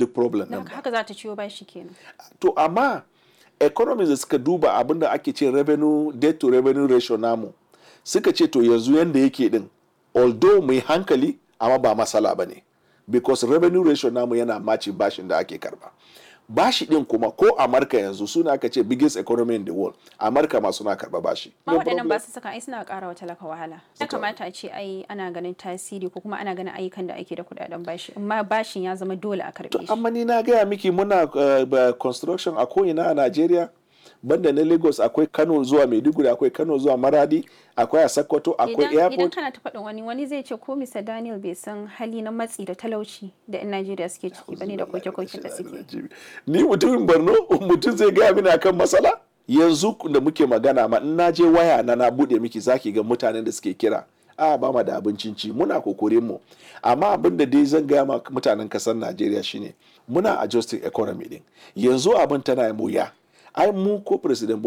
duk problem Da din haka ba haka za ta ciwo bashi kenan to amma economies da suka duba abin da ake ce revenue debt to revenue ratio namu suka ce to yanzu yanda yake din although mai hankali amma ba masala ba ne because revenue ratio namu yana maci bashin da ake karba bashi din kuma ko amurka yanzu suna aka ce biggest economy in the world amurka ma suna karba bashi ma No waɗannan problem. ba su saka ai suna ƙara wa talaka wahala ya Suka- kamata a ce ai ana ganin tasiri ko kuma ana ganin ayyukan da ake da kuɗaɗen bashi amma bashin ya zama dole a karɓe shi amma ni na gaya miki muna uh, ba- construction a ko'ina a Najeriya banda na Lagos akwai Kano zuwa Maiduguri akwai Kano zuwa Maradi akwai a Sokoto akwai idan idan airport kana ta faɗin wani wani zai ce ko Mr. Daniel bai san hali na matsi da talauci da 'yan Najeriya suke ciki bane da koke-koke da suke ni mutumin Borno mutum zai gaya mini akan matsala yanzu da muke magana ma in na je waya na na bude miki zaki ga mutanen da suke kira a ba ma da abincin ci muna kokorin mu amma abin da dai zan gaya ma mutanen kasar Najeriya shine muna adjusting economy din yanzu abin tana yi wuya ai mu ko president